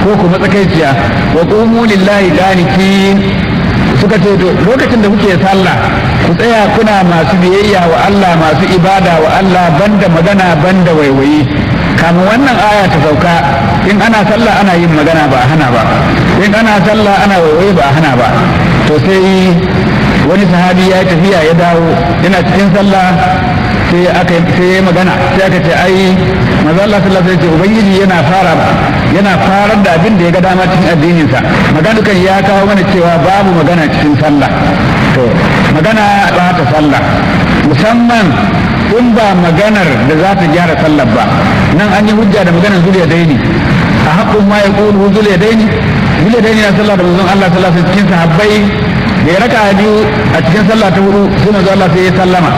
ko kuma tsakaiciya wa qumu lillahi qanitin suka ce to lokacin da kuke sallah ku tsaya kuna masu biyayya wa Allah masu ibada wa Allah banda magana banda waiwayi kamun wannan aya ta sauka in ana sallah ana yin magana ba a hana ba in ana sallah ana waiwayi ba a hana ba to sai wani sahabi ya tafiya ya dawo yana cikin sallah sai aka sai ya magana sai aka ce ai manzo Allah sallallahu alaihi wasallam ubangiji yana fara yana farar da abin da ya ga dama cikin addinin sa magana kan ya kawo mana cewa babu magana cikin sallah to magana ba ta sallah musamman in ba maganar da za ta gyara sallar ba nan an yi hujja da maganar zuliya daini a haƙƙun ma ya ƙulu zuliya daini zuliya daini na sallah da manzon Allah sallallahu alaihi cikin sahabbai da ya raka biyu a cikin sallah ta hudu sai manzon Allah sai ya sallama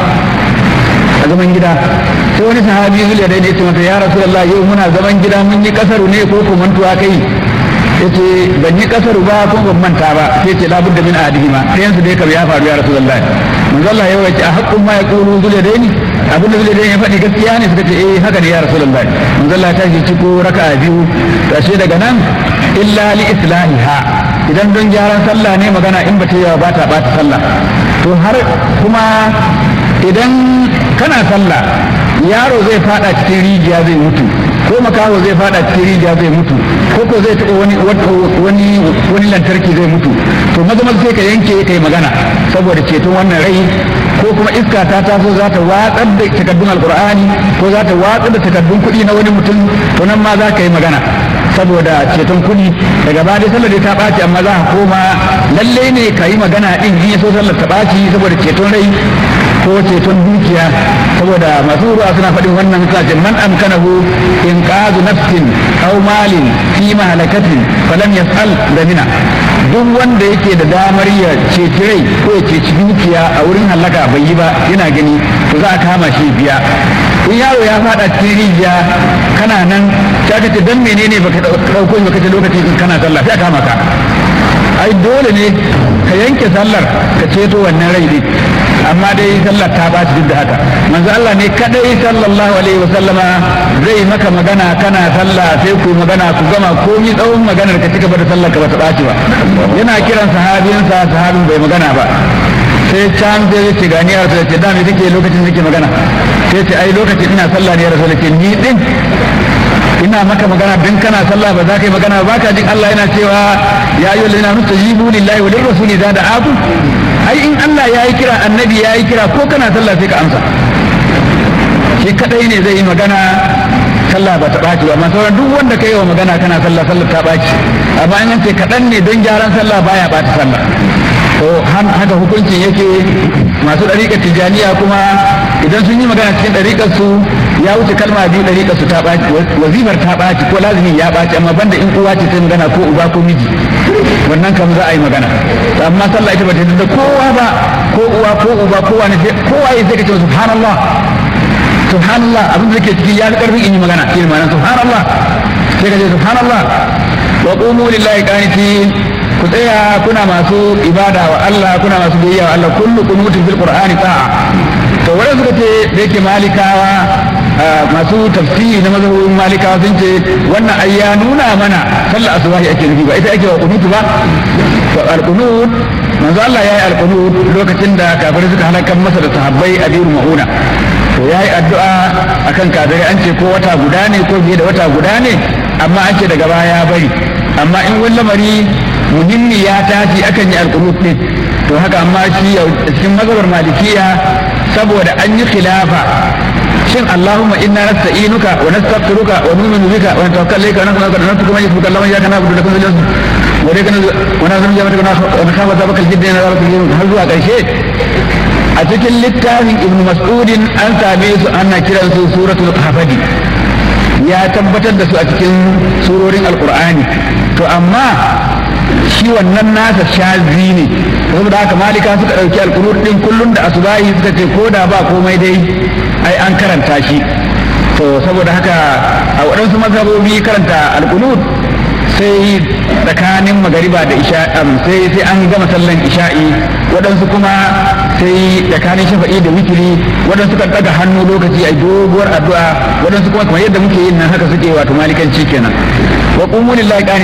a zaman gida sai wani sahabi zuliya daini ya ce masa ya rasulullah yau muna zaman gida mun yi kasaru ne ko ko mantuwa kai yace ban yi kasaru ba ko ban manta ba sai ce labudda min ahadihima ɗayan su dai kam ya faru ya rasulullah manzo Allah ya wace a haqqun ma yaqulu zuliya daini abin da zai ya faɗi gaskiya ne suka ce eh haka ne ya rasulullahi manzo Allah ya tashi ciko raka'a biyu tashi daga nan illa li islahiha idan don gyaran sallah ne magana in ba ta yawa ba ta bata sallah to har kuma idan kana sallah yaro zai fada cikin rijiya zai mutu ko makaho zai fada cikin rijiya zai mutu ko ko zai taɓa wani wani wani lantarki zai mutu to maza maza sai ka yanke kai magana saboda ceton wannan rai ko kuma iska ta taso za ta watsar da takaddun alkur'ani ko za ta watsar da takaddun kuɗi na wani mutum to nan ma za ka yi magana saboda ceton kuɗi daga baya dai sallar ta ɓaci amma za ka koma lallai ne ka yi magana ɗin in ya so sallar ta ɓaci saboda ceton rai ko ceton dukiya saboda masu ruwa suna faɗin wannan suna ce man amkanahu in qazu nafsin aw malin fi mahalakatin falam yas'al damina duk wanda yake da damar ya ceci rai ko ya ceci dukiya a wurin halaka bai yi ba yana gani to za a kama shi biya in yaro ya fada cikin rijiya kana nan ta ce dan menene baka dauko shi baka ce lokaci in kana sallah sai a kama ka ai dole ne ka yanke sallar ka ceto wannan rai din amma dai sallar ta ba duk da haka manzo Allah ne kadai sallallahu alaihi wa sallama zai maka magana kana sallah sai ku magana ku gama komi tsawon maganar ka cika da sallar ka ba ta ɓaci ba yana kiran sahabinsa sahabin bai magana ba sai can sai ce gani ya rasu ce da me kake lokacin nake magana sai ce ai lokacin ina sallah ne ya rasu ce ni din ina maka magana dan kana sallah ba za ka yi magana ba ka jin Allah yana cewa ya ayyuhal ladina mustajibu lillahi wa lirrasuli da da'aku ai in Allah ya yi kira annabi ya yi kira ko kana sallah sai ka amsa shi kadai ne zai yi magana sallah ba ta ɓaci ba amma sauran duk wanda ka yi wa magana kana sallah sallah ta ɓaci amma in ce kaɗan ne don gyaran sallah baya ɓata sallah to haka hukuncin yake masu ɗariƙar tijjaniya kuma idan sun yi magana cikin ɗariƙar su ya wuce kalma biyu ɗariƙar su ta ɓaci wazifar ta ɓaci ko lazimi ya ɓaci amma banda in uwa ce ta magana ko uba ko miji wannan kam za a yi magana amma sallah ita ba ta da kowa ba ko uwa ko uba ko wani kowa ya sai ka ce subhanallah subhanallah abin da ke ciki ya fi karfin in yi magana shi ma'ana subhanallah sai ka ce subhanallah wa qumu lillahi qanitin ku tsaya kuna masu ibada wa Allah kuna masu biyayya wa Allah kullu qunutin fil qur'ani ta'a to wanda suka ce da yake malikawa masu tafsiri na mazhabin malikawa sun ce wannan ai ya nuna mana sallar asubahi ake nufi ba ita ake wa qunutu ba to al-qunut manzo Allah yayi al-qunut lokacin da kafirai suka halakar masa da sahabbai a biru mauna to yayi addu'a akan kafirai an ce ko wata guda ne ko biye da wata guda ne amma an ce daga baya ya bari amma in wani lamari muhimmi ya tashi akan yi alqunut din to haka amma shi cikin mazhabar malikiya saboda an yi khilafa shin Allahumma inna nasta'inuka wa nastaghfiruka wa nu'minu bika wa natawakkalu alayka wa nas'aluka an tukum yasbuka Allahumma iyyaka na'budu wa iyyaka nasta'in wa ilayka wa na'budu wa iyyaka nakhafu dhabaka al-jiddi na dhabaka al har zuwa karshe a cikin littafin Ibn Mas'udin an same su ana kiran su suratul hafadi ya tabbatar da su a cikin surorin alqur'ani to amma shi wannan nasa shazi ne saboda haka malika suka ɗauki alkunut ɗin kullum da asubahi suka ce ko da ba komai dai ai an karanta shi to saboda haka a waɗansu mazhabobi karanta alkunut sai tsakanin magariba da isha'i sai sai an gama sallan isha'i waɗansu kuma sai tsakanin shafa'i da witiri waɗansu kan ɗaga hannu lokaci a doguwar addu'a waɗansu kuma kamar yadda muke yin nan haka suke wato malikanci kenan wa qumu lillahi